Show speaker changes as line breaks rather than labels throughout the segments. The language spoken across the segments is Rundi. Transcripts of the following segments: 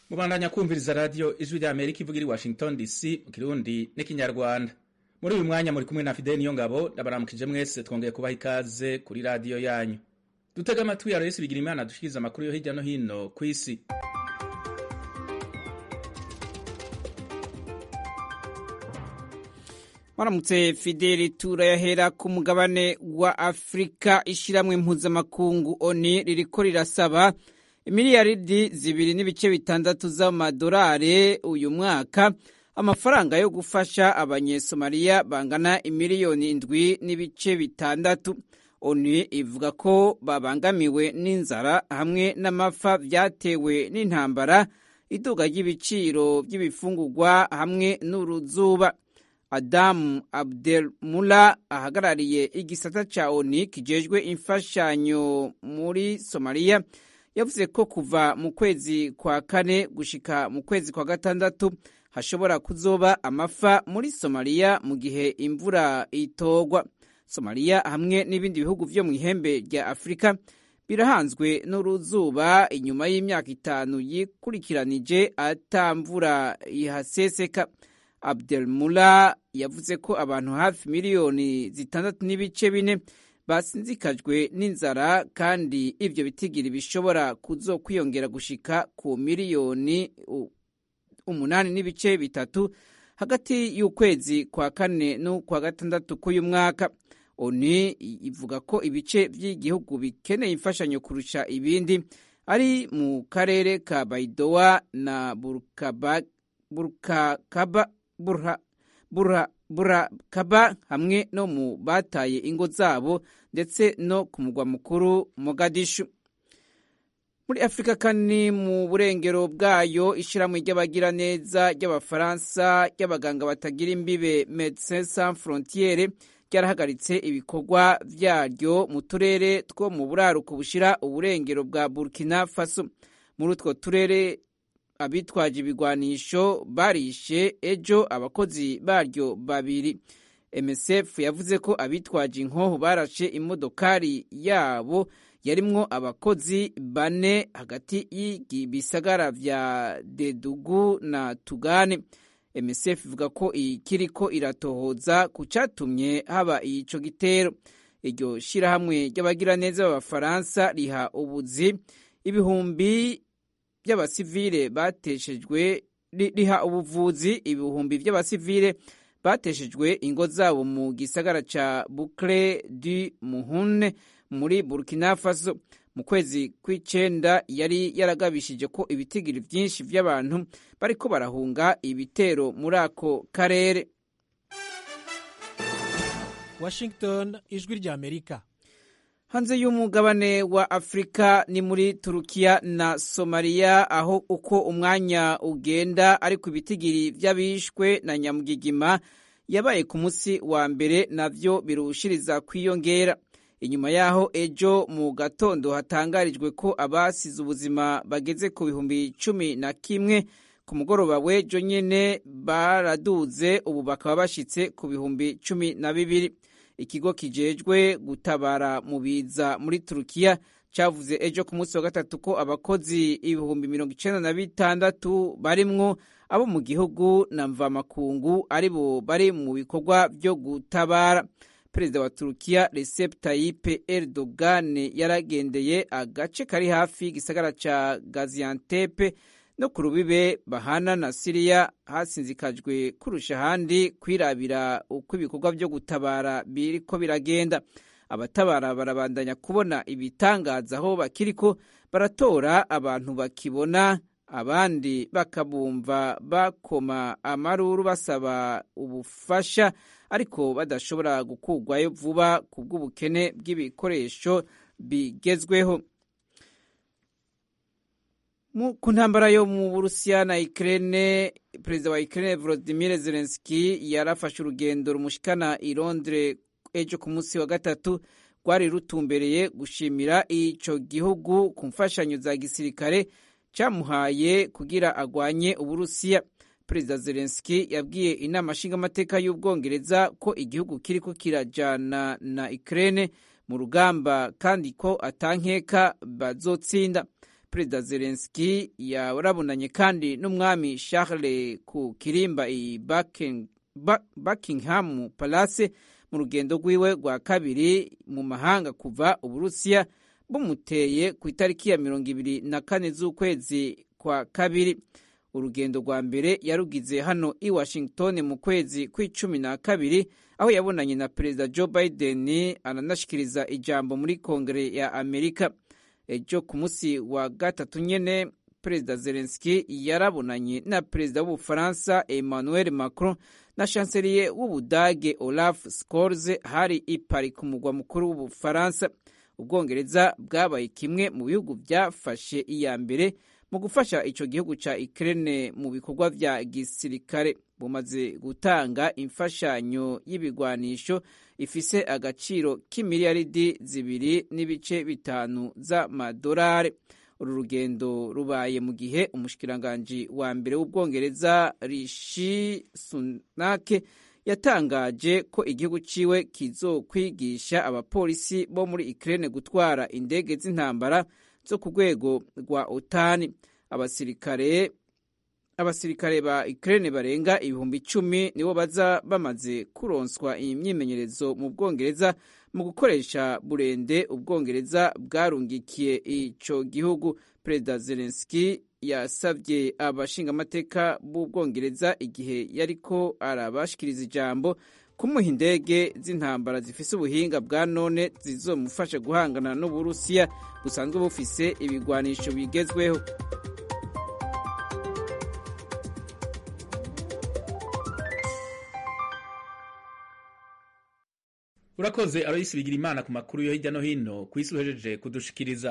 mubandanya kumviriza radiyo ijwi rya amerika ivuga iri washington dc mu kirundi n'ikinyarwanda muri uyu mwanya muri kumwe na fideli niyo ngabo ndabaramukije mwese twongeye kubaha ikaze kuri radiyo yanyu dutega amatwi ya resi bigira imana dushikiriza amakuru yo hirya no hino ku isi
Maramutse Fideli turayahera ku mugabane wa Afrika ishiramwe mpuzamakungu ONU ririko rirasaba imiliyaridi zibiri n'ibice bitandatu z'amadolari uyu mwaka amafaranga yo gufasha abanyesomaliya bangana imiliyoni indwi n'ibice bitandatu ONU ivuga ko babangamiwe n'inzara hamwe n'amapfa vyatewe n'intambara iduga ry'ibiciro by'ibifungurwa hamwe n'uruzuba Adamu Abdelmula ahagarariye igisata ca ONU kijejwe imfashanyo muri Somalia yavuze ko kuva mu kwezi kwa kane gushika mu kwezi kwa gatandatu hashobora kuzoba amafa muri Somalia mu gihe imvura itogwa. Somalia hamwe n'ibindi bihugu vyo mu ihembe rya Afrika birahanzwe n'uruzuba inyuma y'imyaka itanu yikurikiranije ata mvura ihaseseka. Abdelmula yavuze ko abantu hafi miliyoni zitandatu n'ibice bine basinzikajwe n'inzara kandi ivyo bitigiri bishobora kuzokwiyongera gushika ku miliyoni umunani n'ibice bitatu hagati y'ukwezi kwa kane n'ukwa gatandatu k'uyu mwaka ONU ivuga ko ibice vy'igihugu bikeneye imfashanyo kurusha ibindi ari mu karere ka Baidoa na Burkaba Burkakaba Burha Burha Burakaba hamwe no mu bataye ingo zabo ndetse no ku mugwa mukuru Mogadishu. Muri Afrika kandi mu burengero bwayo ishiramwe ry'abagira neza ry'abafaransa ry'abaganga batagira imbibe Médecins Sans Frontières ryarahagaritse ibikorwa vyaryo mu turere two mu buraruko bushira uburengero bwa Burkina Faso. Muri utwo turere abitwaje ibigwanisho barishe ejo abakozi baryo babiri MSF yavuze ko abitwaje inkoho barashe imodokari yabo yarimwo abakozi bane hagati y'ibisagara vya Dedugu na Tugane MSF ivuga ko ikiriko iratohoza ku catumye haba ico gitero iryo shirahamwe ry'abagiraneza b'abafaransa riha ubuzi ibihumbi by'abasivile bateshejwe riha ubuvuzi ibihumbi by'abasivile bateshejwe ingo zabo mu gisagara ca Boucle du Muhune muri Burkina Faso mu kwezi kw'icenda yari yaragabishije ko ibitigiri vyinshi vy'abantu bariko barahunga ibitero muri ako karere
Washington ijwi rya Amerika
hanze y'umugabane wa Afrika ni muri Turukiya na Somalia aho uko umwanya ugenda ariko ibitigiri vy'abishwe na nyamugigima yabaye ku munsi wa mbere navyo birushiriza kwiyongera inyuma yaho ejo mu gatondo hatangarijwe ko abasize ubuzima bageze ku bihumbi cumi na kimwe ku mugoroba w'ejo nyene baraduze ubu bakaba bashitse ku bihumbi cumi na bibiri ikigo kijejwe gutabara mu biza muri Turukiya cavuze ejo ku munsi wa gatatu ko abakozi ibihumbi mirongo icenda na bitandatu barimwo abo mu gihugu na mvamakungu aribo bari mu bikorwa vyo gutabara perezida wa Turukiya Recep Tayyip Erdogan yaragendeye agace kari hafi y'igisagara ca Gaziantep no ku rubibe bahana na Siriya hasinzikajwe kurusha ahandi kwirabira uko ibikorwa vyo gutabara biriko biragenda abatabara barabandanya kubona ibitangaza aho bakiriko baratora abantu bakibona abandi bakabumva bakoma amaruru basaba ubufasha ariko badashobora gukurwayo vuba ku bw'ubukene bw'ibikoresho bigezweho ku ntambara yo mu burusiya na Ukraine perezida wa Ukraine Volodymyr Zelensky yarafashe urugendo rumushikana i Londres ejo ku munsi wa gatatu rwari rutumbereye gushimira ico gihugu ku mfashanyo za gisirikare camuhaye kugira agwanye uburusiya perezida Zelensky yabwiye inama nshingamateka y'ubwongereza ko igihugu kiriko kirajana na Ukraine mu rugamba kandi ko atankeka bazotsinda perezida zelenski yarabonanye kandi n'umwami charles ku kirimba i buckingham palace mu rugendo rwiwe rwa kabiri mu mahanga kuva uburusiya bumuteye ku itariki ya mirongo ibiri na kane z'ukwezi kwa kabiri urugendo rwa mbere yarugize hano i washington mu kwezi kw'icumi na kabiri aho yabonanye na perezida joe biden aranashikiriza ijambo muri kongere ya amerika ejo ku munsi wa gatatu nyene perezida zelenski yarabonanye na perezida w'ubufaransa emmanuel macron na chancelier w'ubudage olaf scholz hari i paris ku mugwa mukuru w'ubufaransa ubwongereza bwabaye kimwe mu bihugu byafashe iya mbere mu gufasha icyo gihugu cya Ukraine mu bikorwa vya gisirikare bumaze gutanga imfashanyo y'ibigwanisho ifise agaciro k'imiliyaridi zibiri n'ibice bitanu z'amadolari uru rugendo rubaye mu gihe umushikiranganji wa mbere w'ubwongereza rishi sunake yatangaje ko igihugu ciwe kizokwigisha abapolisi bo muri Ukraine gutwara indege z'intambara zo ku rwego rwa otani abasirikare abasirikare ba Ukraine barenga ibihumbi icumi nibo baza bamaze kuronswa iyi myimenyerezo mu bwongereza mu gukoresha burende ubwongereza bwarungikiye ico gihugu perezida zelenski yasabye abashingamateka b'ubwongereza igihe yariko arabashikiriza ijambo kumuha indege z'intambara zifise ubuhinga bwa none zizomufasha guhangana n'uburusiya busanzwe bufise ibigwanisho bigezweho
urakoze aroyisi bigira imana ku makuru yo hirya no hino ku isi uhejeje kudushikiriza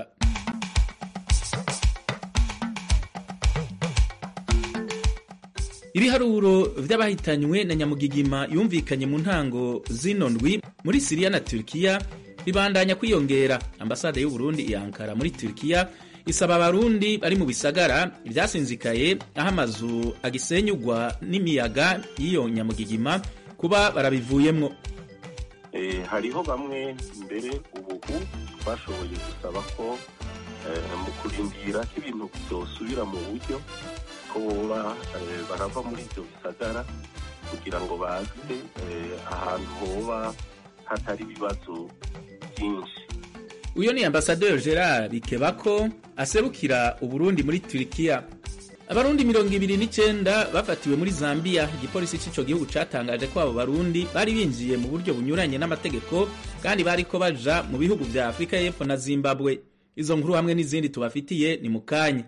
ibiharuro vy'abahitanywe na nyamugigima yumvikanye mu ntango zino ndwi muri siriya na turikiya bibandanya kwiyongera ambasade y'u Burundi i Ankara muri turikiya isaba abarundi bari mu bisagara vyasinzikaye aho amazu agisenyugwa n'imiyaga y'iyo nyamugigima kuba barabivuyemwo
hariho bamwe mbere ubu bashoboye gusaba ko mu kurindira ko ibintu byosubira mu buryo ko boba barava muri ibyo bisagara kugira ngo baze ahantu hoba hatari ibibazo byinshi
uyo ni ambasaderi gerard bikebako aserukira uburundi muri turikiya abarundi mirongo ibiri n'icenda bafatiwe muri zambiya igipolisi c'ico gihugu catangaje ko abo barundi bari binjiye mu buryo bunyuranye n'amategeko kandi bariko baja mu bihugu vya afurika y'epfo na zimbabwe izo nkuru hamwe n'izindi tubafitiye ni mu kanya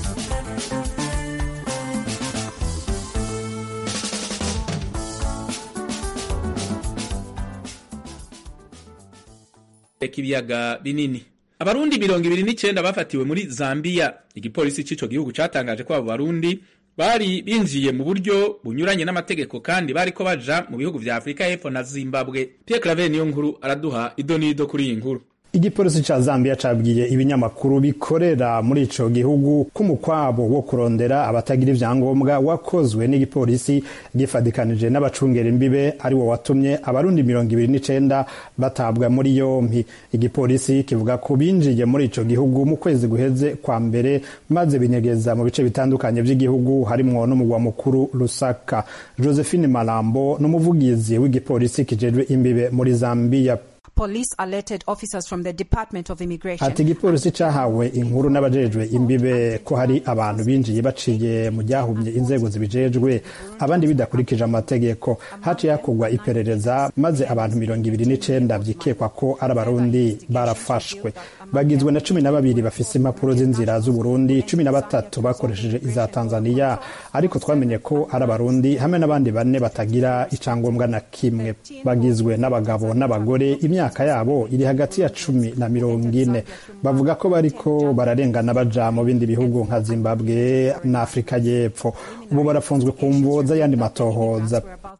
reka ibiyaga binini abarundi mirongo ibiri n'icenda bafatiwe muri zambiya igipolisi c'ico gihugu catangaje ko abo barundi bari binjiye mu buryo bunyuranye n'amategeko kandi bariko baja mu bihugu vya afurika y'epfo na zimbabwe pierre claver niyo nkuru araduha idonido kuri iyi nkuru
igipolisi ca Zambia cabwiye ibinyamakuru bikorera muri ico gihugu ko umukwabo wo kurondera abatagira ivyangombwa wakozwe n'igipolisi gifadikanije n'abacungera imbibe ari wo watumye abarundi mirongo ibiri n'icenda batabwa muri yompi igipolisi kivuga ko binjiye muri ico gihugu mu kwezi guheze kwa mbere maze binyegeza mu bice bitandukanye vy'igihugu harimwo n'umugwa mukuru Lusaka Josephine Malambo n'umuvugizi w'igipolisi kijejwe imbibe muri Zambia
Police alerted officers from the Department of Immigration.
Ati igipolisi cahawe inkuru n'abajejwe imbibe ko hari abantu binjiye baciye mu ryahumye inzego zibijejwe abandi bidakurikije amategeko haciye hakorwa iperereza maze abantu mirongo ibiri n'icenda vyikekwa ko ari abarundi barafashwe bagizwe na cumi na babiri bafise impapuro z'inzira z'uburundi cumi na batatu bakoresheje iza tanzaniya ariko twamenye ko ari abarundi hamwe n'abandi bane batagira icangombwa na kimwe bagizwe n'abagabo n'abagore imyaka yabo iri hagati ya cumi na mirongo ine bavuga ko bariko bararengana baja mu bindi bihugu nka zimbabwe na afurika y'epfo ubu barafunzwe ku mvo z'ayandi matohoza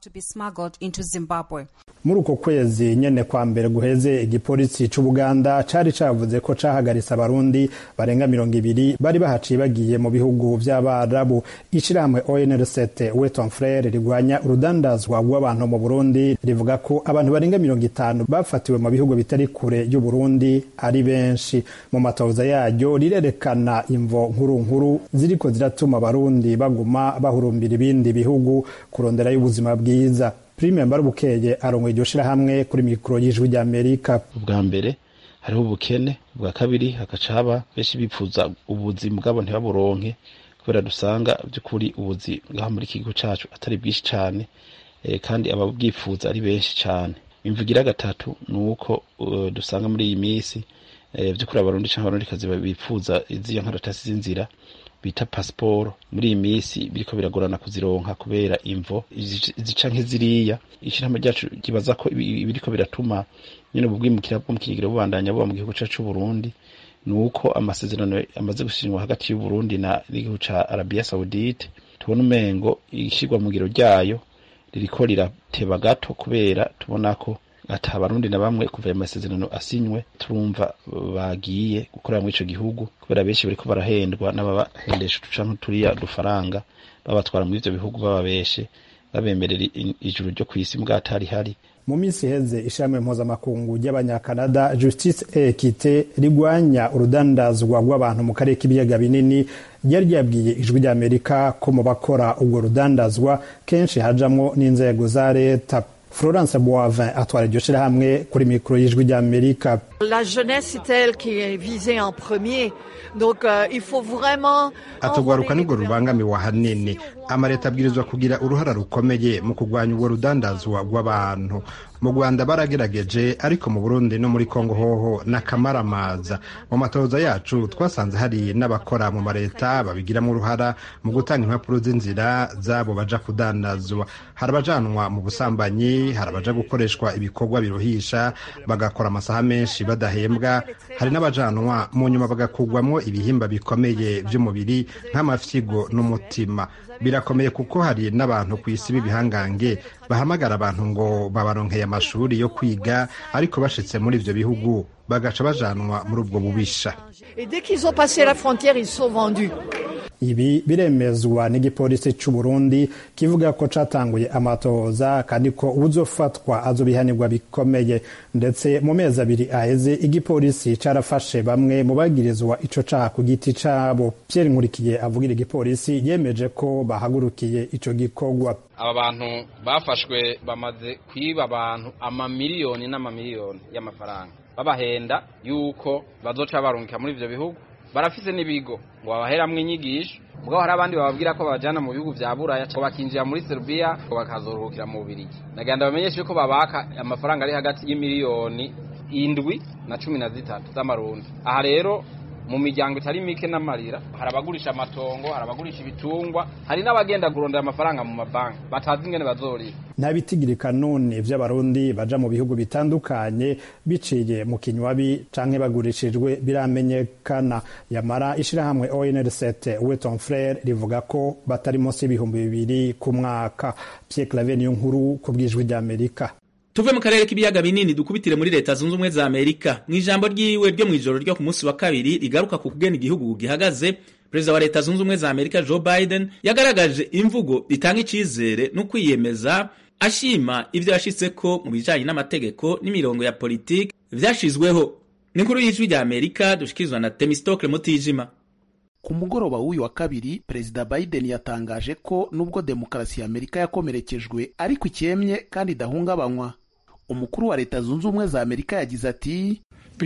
to be smuggled into Zimbabwe.
muri uko kwezi nyene kwa mbere guheze igipolisi c'ubuganda cari cavuze ko cahagaritse abarundi barenga mirongo ibiri bari bahaciye bagiye mu bihugu vy'abarabu ishirahamwe onrct weton frere rigwanya urudandazwa rw'abantu mu burundi rivuga ko abantu barenga mirongo itanu bafatiwe mu bihugu bitari kure y'uburundi ari benshi mu matoza yaryo rirerekana imvo nkuru nkuru ziriko ziratuma abarundi baguma bahurumbira ibindi bihugu kuronderayo ubuzima bwiza prime mbarubukeye arongoye iryo shirahamwe kuri mikoro y'ijwi ry'amerika
ubwa mbere hariho ubukene ubwa kabiri hagaca haba benshi bipfuza ubuzi bwabo ntibaburonke kubera dusanga by'ukuri ubuzi ngaha muri iki gihugu cacu atari bwinshi cane eh, kandi ababwifuza ari benshi cane imvugira gatatu ni uko uh, dusanga muri iyi minsi eh, vy'ukuri abarundi canke abarundikazi bipfuza iziyo nkaratasi z'inzira bita pasiporo muri iyi minsi biriko biragorana kuzironka kubera imvo zica nk'iziriya ishirahamwe ryacu ribaza ko biriko biratuma nyene ubu bwimukira bwo mu kigero bubandanya buba mu gihugu cacu c'uburundi ni uko amasezerano amaze gusinywa hagati y'uburundi na n'igihugu ca arabiya saudite tubona umengo ishirwa mu ngiro ryayo ririko rirateba gato kubera tubona ko ata abarundi na bamwe kuva ayo masezerano asinywe turumva bagiye gukorera muri ico gihugu kubera benshi bariko barahendwa n'ababahendesha uducanke turiya dufaranga babatwara muri ivyo bihugu bababeshe babemerera ijuru ryo kw'isi mbwatari hari
mu minsi iheze ishirahamwe mpuzamakungu ry'abanyakanada justice ekite rigwanya urudandazwa rw'abantu mu karere k'ibiyaga binini ryari ryabwiye ijwi ry'amerika ko mu bakora urwo rudandazwa kenshi hajamwo n'inzego za leta florence boivin atwara iryo shirahamwe kuri mikoro y'ijwi ry'amerika
La jeunesse c'est elle qui est visée en premier donc euh, il faut vraiment
atugwaruka nibwo rubangamiwe ahanini amaleta abwirizwa kugira uruhara rukomeye mu kurwanya ubwo rudandazwa rw'abantu mu rwanda baragerageje ariko mu burundi no muri kongo hoho n'akamaramaza mu matoza yacu twasanze hari n'abakora mu maleta babigiramo uruhara mu gutanga impapuro z'inzira zabo baja kudandazwa hari abajanwa mu busambanyi hari abaja gukoreshwa ibikorwa biruhisha bagakora amasaha menshi badahembwa hari n'abajanwa mu nyuma bagakugwamwo ibihimba bikomeye by'umubiri nk'amafyigo n'umutima birakomeye kuko hari n'abantu ku isi b'ibihangange bahamagara abantu ngo babaronkeye amashuri yo kwiga ariko bashitse muri ivyo bihugu bagaca bajanwa muri ubwo bubisha
et dès qu'ils ont passé la frontière ils sont vendus
ibi biremezwa n'igipolisi c'u Burundi kivuga ko catanguye amatohoza kandi ko uwuzofatwa azobihanirwa bikomeye ndetse mu mezi abiri aheze igipolisi carafashe bamwe mu bagirizwa ico caha ku giti cabo Pierre Nkurikiye avugira igipolisi yemeje ko bahagurukiye ico gikorwa
aba bantu bafashwe bamaze kwiba abantu amamiliyoni n'amamiliyoni y'amafaranga babahenda yuko bazoca barungika muri ivyo bihugu barafise n'ibigo ngo babaheramwo inyigisho mugabo hari abandi bababwira ko babajana mu bihugu vya buraya ngo bakinjira muri serbia ngo bakazoruhukira mu bubirigi nagenda bamenyeshe yuko babaka amafaranga ari hagati y'imiliyoni indwi na cumi na zitatu z'amarundi aha rero mu miryango itari mike n'amarira hari abagurisha amatongo hari abagurisha ibitungwa hari n'abagenda kurondera amafaranga mu mabanki batazi ingene bazorira
nta bitigirika none vy'abarundi baja mu bihugu bitandukanye biciye mu kinywabi canke bagurishijwe biramenyekana yamara ishirahamwe ONRCT Weton Frere rivuga ko batari munsi y'ibihumbi bibiri ku mwaka Pierre Claver niyo nkuru ku bw'ijwi ry'Amerika
tuve mu karere k'ibiyaga binini dukubitire muri leta zunze ubumwe za amerika mu ijambo ryiwe ryo mu ijoro ryo ku munsi wa kabiri rigaruka ku kugena igihugu gihagaze perezida wa leta zunze ubumwe za amerika joe biden yagaragaje imvugo itanga icyizere no kwiyemeza ashima ibyo yashitseko mu bijanye n'amategeko n'imirongo ya politiki vyashizweho ni inkuru y'ijwi rya amerika dushikirizwa na temistokle mutijima
ku mugoroba w'uyu wa kabiri perezida biden yatangaje ko nubwo demokarasi ya amerika yakomerekejwe ariko ikemye kandi idahungabanywa umukuru wa leta zunze ubumwe za amerika yagize ati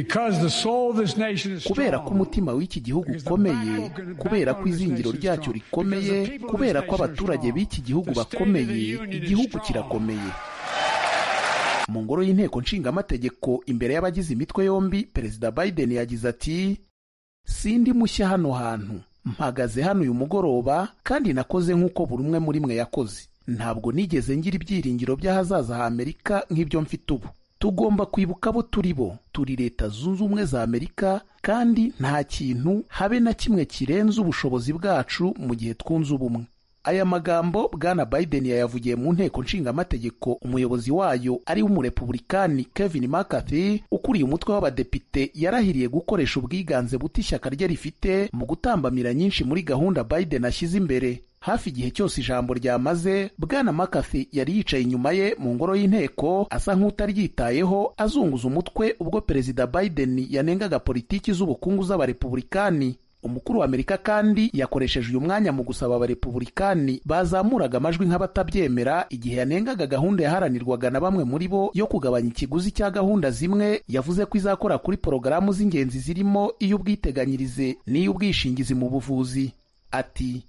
kubera ko umutima w'iki gihugu ukomeye kubera ko izingiro ryacyo rikomeye kubera ko abaturage b'iki gihugu bakomeye igihugu kirakomeye mu ngoro y'inteko nshingamategeko imbere y'abagize imitwe yombi perezida biden yagize ati sindi mushya hano hantu mpagaze hano uyu mugoroba kandi nakoze nk'uko buri umwe muri mwe yakoze ntabwo nigeze ngira ibyiringiro by'ahazaza ha amerika nk'ibyo mfite ubu tugomba kwibuka abo turi bo turi leta zunze ubumwe za amerika kandi nta kintu habe na kimwe kirenze ubushobozi bwacu mu gihe twunze ubumwe aya magambo bwana biden yayavugiye mu nteko nshingamategeko umuyobozi wayo ari w'umurepubulikani kevin mccarthy ukuriye umutwe w'abadepite yarahiriye gukoresha ubwiganze buto ishyaka rye rifite mu gutambamira nyinshi muri gahunda biden ashyize imbere hafi igihe cyose ijambo ryamaze bwana mccarthy yari yicaye inyuma ye mu ngoro y'inteko asa nk'utaryitayeho azunguza umutwe ubwo perezida biden yanengaga politiki z'ubukungu z'abarepubulikani umukuru wa amerika kandi yakoresheje uyu mwanya mu gusaba abarepubulikani bazamuraga amajwi nk'abatabyemera igihe yanengaga gahunda yaharanirwaga na bamwe muri bo yo kugabanya ikiguzi cya gahunda zimwe yavuze ko izakora kuri porogaramu z'ingenzi zirimo iy'ubwiteganyirize n'iy'ubwishingizi mu buvuzi ati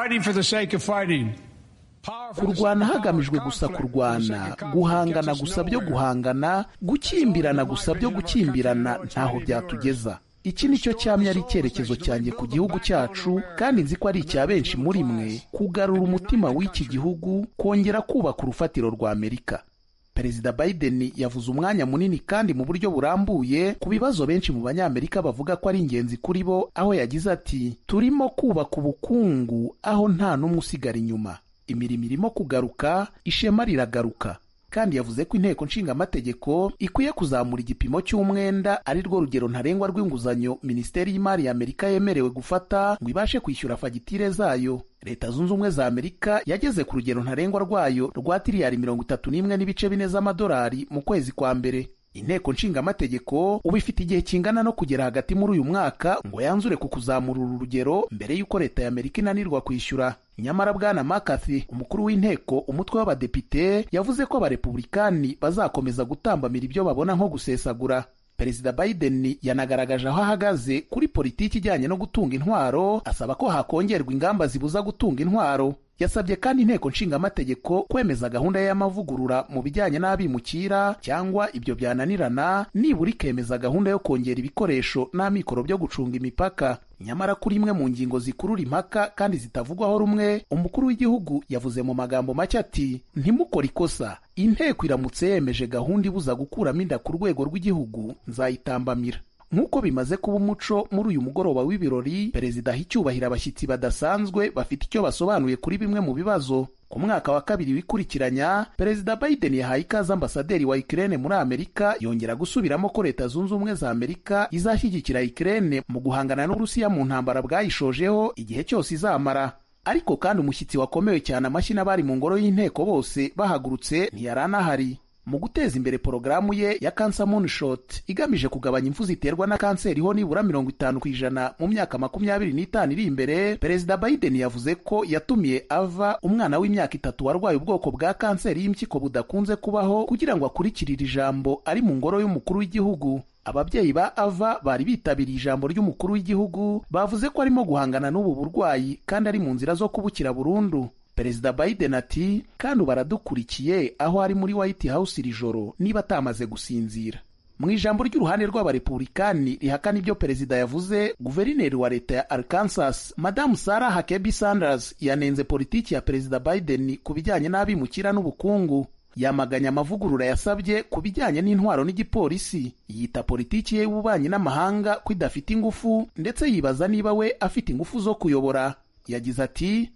kurwana hagamijwe gusa kurwana guhangana gusa byo guhangana gukimbirana gusa byo gukimbirana ntaho byatugeza iki ni cyo cyamye ari icyerekezo cyanjye ku gihugu cyacu kandi nzi ko ari icya benshi muri mwe kugarura umutima w'iki gihugu kongera kubaka urufatiro rwa amerika perezida biden yavuze umwanya munini kandi mu buryo burambuye ku bibazo benshi mu banyamerika bavuga ko ari ingenzi kuri bo aho yagize ati turimo kubaka ubukungu aho nta n'umwe usigara inyuma imirimo irimo kugaruka ishema riragaruka kandi yavuze ko inteko nshingamategeko ikwiye kuzamura igipimo cy'umwenda ari rwo rugero ntarengwa rw'inguzanyo minisiteri y'imari ya amerika yemerewe gufata ngo ibashe kwishyura fagitire zayo leta zunze ubumwe za amerika yageze ku rugero ntarengwa rwayo rwa tiriyari mirongo itatu n'imwe n'ibice bine z'amadolari mu kwezi kwa mbere inteko nshingamategeko ubu ifite igihe kingana no kugera hagati muri uyu mwaka ngo yanzure ku kuzamura uru rugero mbere y'uko leta ya amerika inanirwa kwishyura nyamara bwana mccarthy umukuru w'inteko umutwe w'abadepite yavuze ko abarepubulikani bazakomeza gutambamira ibyo babona nko gusesagura perezida biden yanagaragaje aho ahagaze kuri politiki ijyanye no gutunga intwaro asaba ko hakongerwa ingamba zibuza gutunga intwaro yasabye kandi inteko nshingamategeko kwemeza gahunda y'amavugurura mu bijyanye n'abimukira cyangwa ibyo byananirana nibura ikemeza gahunda yo kongera ibikoresho n'amikoro byo gucunga imipaka nyamara kuri imwe mu ngingo zikurura impaka kandi zitavugwaho rumwe umukuru w'igihugu yavuze mu magambo make ati ntimukore ikosa inteko iramutse yemeje gahunda ibuza gukuramo inda ku rwego rw'igihugu nzayitambamira nk'uko bimaze kuba umuco muri uyu mugoroba w'ibirori perezida aha icyubahiro abashyitsi badasanzwe bafite icyo basobanuye kuri bimwe mu bibazo ku mwaka wa kabiri wikurikiranya perezida biden yahaye ikaze ambasaderi wa ikirere muri amerika yongera gusubiramo ko leta zunze ubumwe za amerika izashyigikira ikirere mu guhangana n'uburusiya mu ntambara bwayishojeho igihe cyose izamara ariko kandi umushyitsi wakomewe cyane amashyi n'abari mu ngoro y'inteko bose bahagurutse ntiyari anahari mu guteza imbere porogaramu ye ya Cancer Moonshot igamije kugabanya impfu ziterwa na kanseri ho nibura mirongo itanu ku ijana mu myaka makumyabiri n'itanu iri imbere perezida Biden yavuze ko yatumiye ava umwana w'imyaka itatu warwaye ubwoko bwa kanseri y'impyiko budakunze kubaho kugira ngo akurikirire ijambo ari mu ngoro y'umukuru w'igihugu ababyeyi ba ava bari bitabiriye ijambo ry'umukuru w'igihugu bavuze ko arimo guhangana n'ubu burwayi kandi ari mu nzira zo kubukira burundu perezida biden ati kandi baradukurikiye aho ari muri white house iri joro niba atamaze gusinzira mu ijambo ry'uruhande rw'abarepubulikani rihakana ibyo perezida yavuze guverineri wa leta ya arkansas madamu sarah huckabee sanders yanenze politiki ya perezida biden ku bijyanye n'abimukira n'ubukungu yamaganya amavugurura yasabye ku bijyanye n'intwaro n'igipolisi yita politiki ye y'ububanyi n'amahanga ko idafite ingufu ndetse yibaza niba we afite ingufu zo kuyobora yagize ati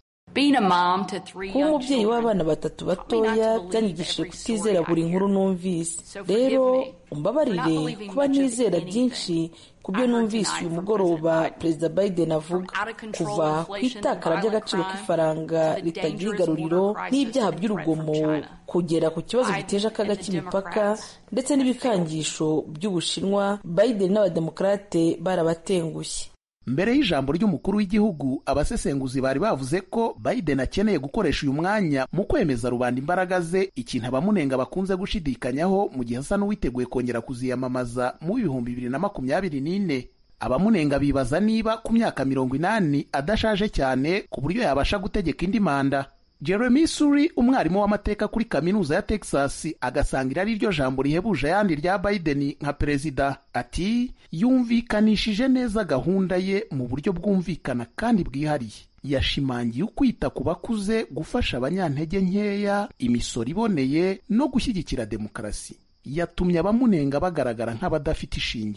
kuba umubyeyi w'abana batatu batoya byanyigishije kutizera buri nkuru numvise rero umbabarire kuba nizera byinshi ku byo numvise uyu mugoroba perezida biden avuga kuva ku itakara ry'agaciro k'ifaranga ritagira igaruriro n'ibyaha by'urugomo kugera ku kibazo giteje akaga k'imipaka ndetse n'ibikangisho by'ubushinwa biden n'abademokarate barabatengushye
mbere y'ijambo ry'umukuru w'igihugu abasesenguzi bari bavuze ko biden akeneye gukoresha uyu mwanya mu kwemeza rubanda imbaraga ze ikintu abamunenga bakunze gushidikanyaho mu gihe asa n'uwiteguye kongera kuziyamamaza mu bihumbi bibiri na makumyabiri n'ine abamunenga bibaza niba ku myaka mirongo inani adashaje cyane ku buryo yabasha gutegeka indi manda jeremy suri umwarimu w'amateka kuri kaminuza ya texas agasanga iri ari ryo jambo rihebuje ayandi rya biden nka perezida ati yumvikanishije neza gahunda ye mu buryo bwumvikana kandi bwihariye yashimangiye ukwita ku bakuze gufasha abanyantege nkeya imisoro iboneye no gushyigikira demokarasi yatumye abamunenga bagaragara nk'abadafite ishingiro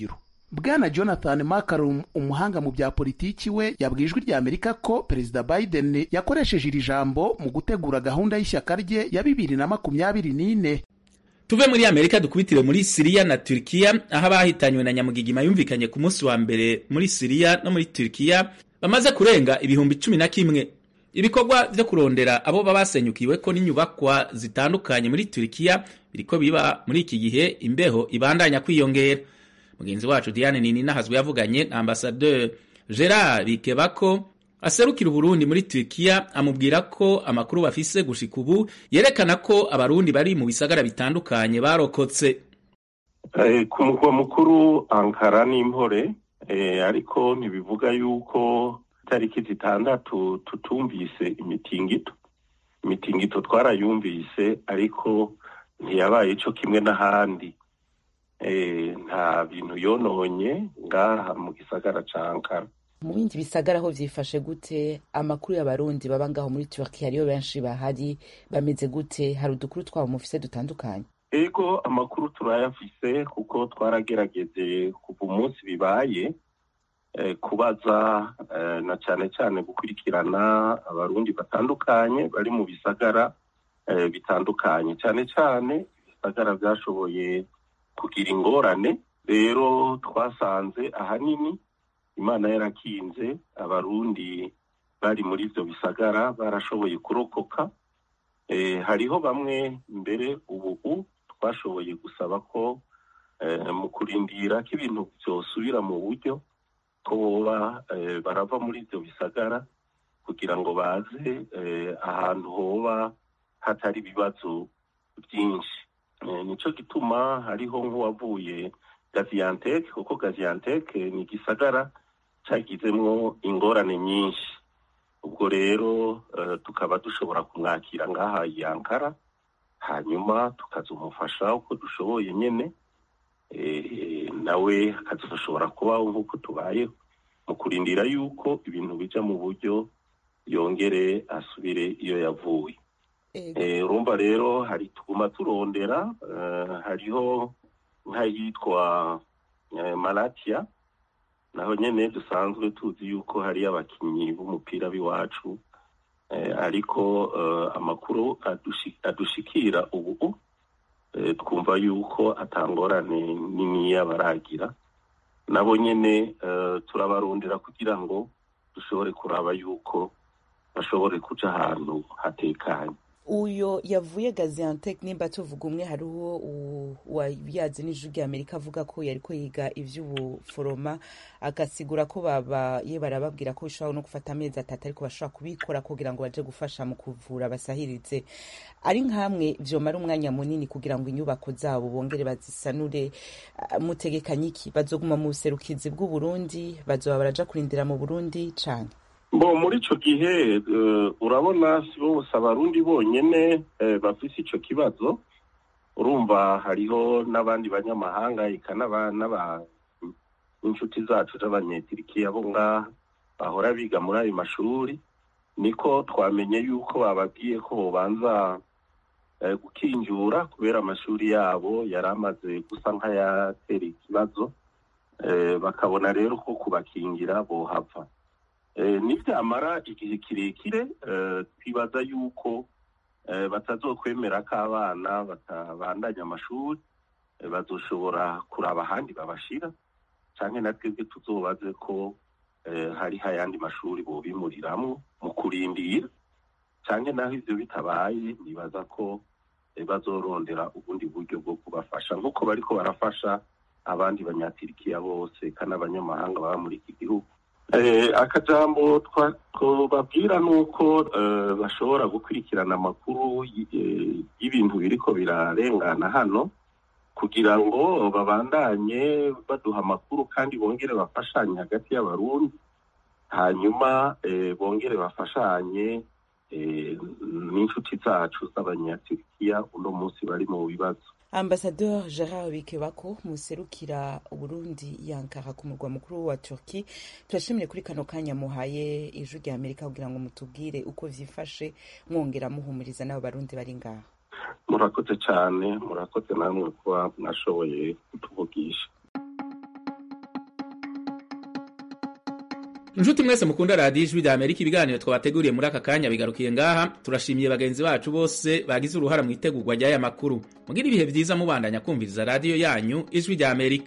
bwana jonathan makarum umuhanga mu bya politiki we yabwiye ijwi rya amerika ko perezida biden yakoresheje iri jambo mu gutegura gahunda y'ishyaka rye ya bibiri na makumyabiri n'ine
tuve muri amerika dukubitire muri siriya na turikiya aho abahitanywe na nyamugigima yumvikanye ku munsi wa mbere muri siriya no muri turikiya bamaze kurenga ibihumbi cumi na kimwe ibikorwa vyo kurondera abo baba basenyukiwe ko n'inyubakwa zitandukanye muri turikiya biriko biba muri iki gihe imbeho ibandanya kwiyongera mugenzi wacu diane nini nahazwe yavuganye na ambasaderi gerard bikebako aserukira uburundi muri turikiya amubwira ko amakuru bafise gushika ubu yerekana ko abarundi bari mu bisagara bitandukanye barokotse
ku mugwa mukuru ankara n'impore ariko ntibivuga yuko itariki zitandatu tutumvise imitingito imitingito twarayumvise ariko ntiyabaye ico kimwe n'ahandi nta bintu yononye ngaha mu gisagara ca ankara
mu bindi bisagara aho vyifashe gute amakuru y'abarundi baba ngaho muri turkiya ariyo benshi bahari bameze gute hari udukuru twabo mufise dutandukanye
ego amakuru turayafise kuko twaragerageje kuva umunsi bibaye kubaza na cyane cyane gukurikirana abarundi batandukanye bari mu bisagara bitandukanye cyane cyane ibisagara byashoboye kugira ingorane rero twasanze ahanini imana yarakinze abarundi bari muri ibyo bisagara barashoboye kurokoka hariho bamwe mbere ubu twashoboye gusaba ko mu kurindira ko ibintu byosubira mu buryo ko boba barava muri ibyo bisagara kugira ngo baze ahantu hoba hatari ibibazo byinshi nicyo gituma hariho nk'uwavuye gaziyanteke kuko gaziyanteke ni igisagara cyagizemo ingorane nyinshi ubwo rero tukaba dushobora kumwakira ngaha yankara hanyuma tukazumufasha uko dushoboye nyine nawe akazashobora kubaho nk'uko tubayeho mu kurindira yuko ibintu bijya mu buryo yongere asubire iyo yavuye urumva rero hari tuguma turondera hariho nk'ayitwa maratiya naho nyine dusanzwe tuzi yuko hari abakinnyi b'umupira b'iwacu ariko amakuru adushikira ubu twumva yuko atangorane niniya baragira nabo nyine turabarondera kugira ngo dushobore kuraba yuko bashobore kuca ahantu hatekanye
uyo yavuye gaziantec nimba tuvuga umwe hariho wayazi n'ijwi rya amerika avuga ko yariko yiga ivy'ubuforoma agasigura ko baba ye barababwira ko bishobora no gufata amezi atatu ariko bashobora kubikora kugira ngo baje gufasha mu kuvura basahirize ari nkamwe vyomara umwanya munini kugira ngo inyubako zabo bongere bazisanure mutegekanye iki bazoguma mu buserukizi bw'uburundi bazoba baraja kurindira mu burundi cane
bo muri ico gihe urabona si bose abarundi bonyene bafise ico kibazo urumva hariho n'abandi banyamahanga eka n'inshuti zacu z'abanyetirikiya bo ngaha bahora biga muri ayo mashuri niko twamenye yuko bababwiye ko bobanza gukinjura kubera amashuri yabo yari amaze gusa nk'ayatera ikibazo bakabona rero ko kubakingira bohava nibyamara igihe kirekire twibaza yuko batazokwemera ko abana batabandanya amashuri bazoshobora kuraba ahandi babashira cyangwa na twebwe tuzobaze ko hariho ayandi mashuri bobimuriramwo mu kurindira cyangwa naho ibyo bitabaye nibaza ko bazorondera ubundi buryo bwo kubafasha nk'uko bariko barafasha abandi banyatirikiya bose kandi abanyamahanga baba muri iki gihugu akajambo twababwira ni uko bashobora gukurikirana amakuru y'ibintu biriko birarengana hano kugira ngo babandanye baduha amakuru kandi bongere bafashanye hagati y'abarundi hanyuma bongere bafashanye n'inshuti zacu z'abanyaturikiya uno munsi bari mu bibazo
ambasador gerard bikebako muserukira uburundi yankara ku murwa mukuru wa turki turashimire kuri kano kanya muhaye ijwi rya amerika kugira ngo mutubwire uko vyifashe mwongera muhumuriza n'abo barundi bari ngaha
murakoze cyane murakoze namwe kuba mwashoboye kutuvugisha
inshuti mwese mukunda radiyo ijwi rya amerika ibiganiro twabateguriye muri aka kanya bigarukiye ngaha turashimiye bagenzi bacu bose bagize uruhara mu itegurwa ry'aya makuru mugire ibihe byiza mubandanya kumviriza radiyo yanyu ijwi rya amerika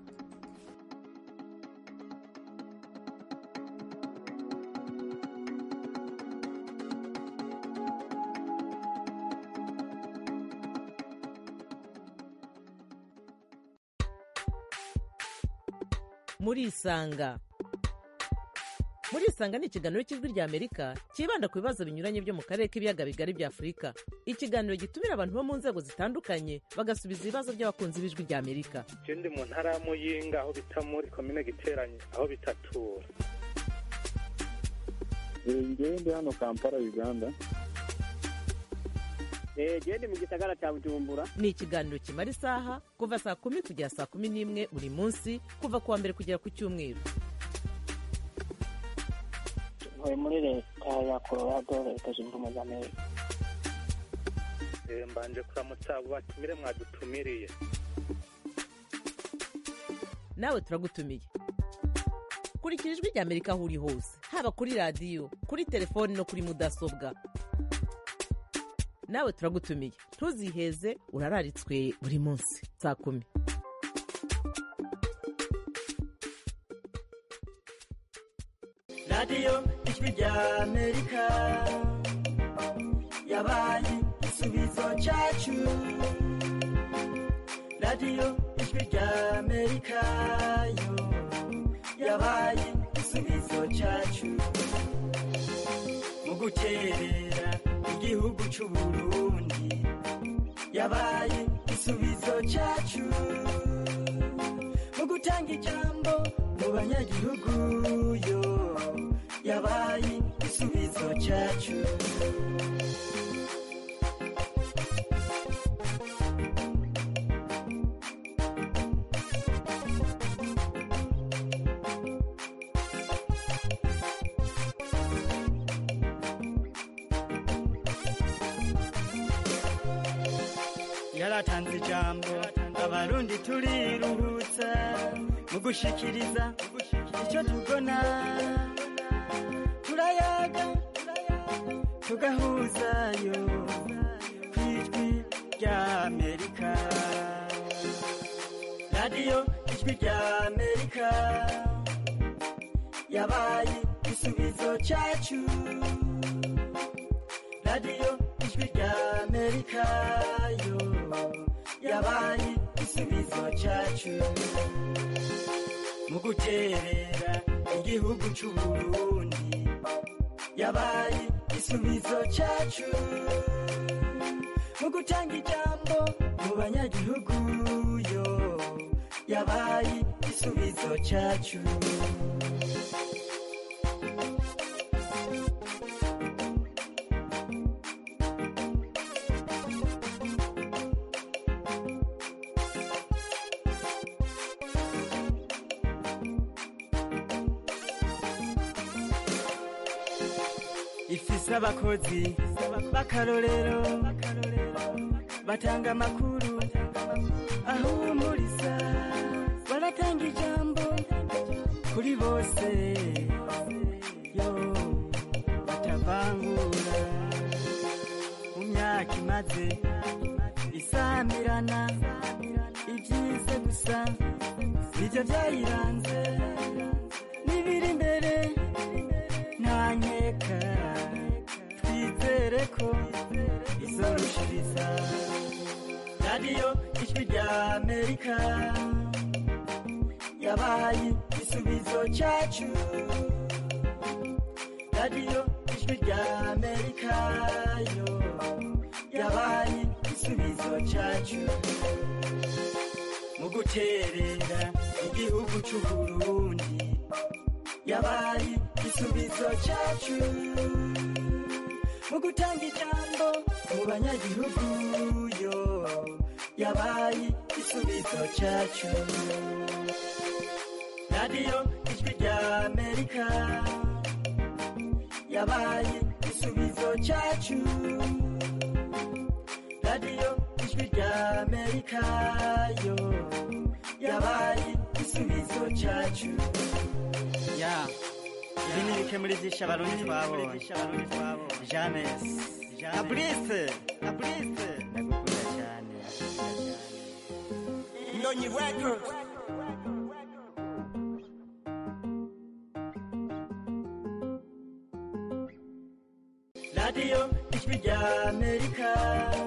murisanga murisanga ni ikiganiro cy'ijwi rya amerika cyibanda ku bibazo binyuranye byo mu karere k'ibiyaga bigari bya afurika ikiganiro gitumira abantu bo mu nzego zitandukanye bagasubiza ibibazo by'abakunzi b'ijwi rya amerika
je ndi mu ntara ya muyinga aho bita muri komine giteranye aho bitatura
ngewe ndi hano kampala uganda
genda mu gisagara cya bujumbura ni ikiganiro kimara isaha kuva saa kumi kugera saa kumi n'imwe buri munsi kuva ku wa mbere kugera ku cyumweru
ntuye muri leta ya colorado leta zunze ubumwe za amerika
Eh, mbanje kuramutsa abo batumire mwadutumiriye
nawe turagutumiye kurikira ijwi rya amerika aho uri hose haba kuri radiyo kuri telefoni no kuri mudasobwa nawe turagutumiye ntuziheze urararitswe buri munsi saa kumi
radiyo ijwi rya amerika yabaye igisubizo cyacu radiyo ijwi rya amerika yo yabaye igisubizo cyacu mu guterera igihugu cy'u burundi yabaye igisubizo cyacu mu gutanga ijambo mu banyagihugu yo yabaye igisubizo cyacu yaratanze ijambo abarundi turiruhutsa mu gushikiriza icyo tubona turayaga tugahuzayo ku ijwi rya amerika radiyo ijwi rya amerika yabaye igisubizo cyacu radiyo ijwi rya amerika yo yabaye igisubizo cyacu mu guterera igihugu cy'u burundi yabaye igisubizo cyacu mu gutanga ijambo mu banyagihugu yo yabaye igisubizo cyacu ifise abakozi b'akarorero batanga amakuru ahumuriza baratanga ijambo kuri bose yo batavangura mu myaka imaze isamirana ibyiza gusa nibyo byayiranze n'ibiri imbere nta nkeka twizere ko izorushiriza radiyo ijwi rya amerika yabaye igisubizo cyacu radiyo ijwi rya amerika yo yabaye igisubizo cyacu mu guterera igihugu cy'u burundi yabaye igisubizo cyacu mu gutanga ijambo mu banyagihugu yo yabaye igisubizo cyacu radiyo ijwi rya amerika yabaye igisubizo cyacu radiyo ijwi rya amerika yo yabaye igisubizo cyacu
ya
ibi ni bike muri byinshi abarundi twabonye james abrise abrise ndagukunda cyane
Ndonyi Records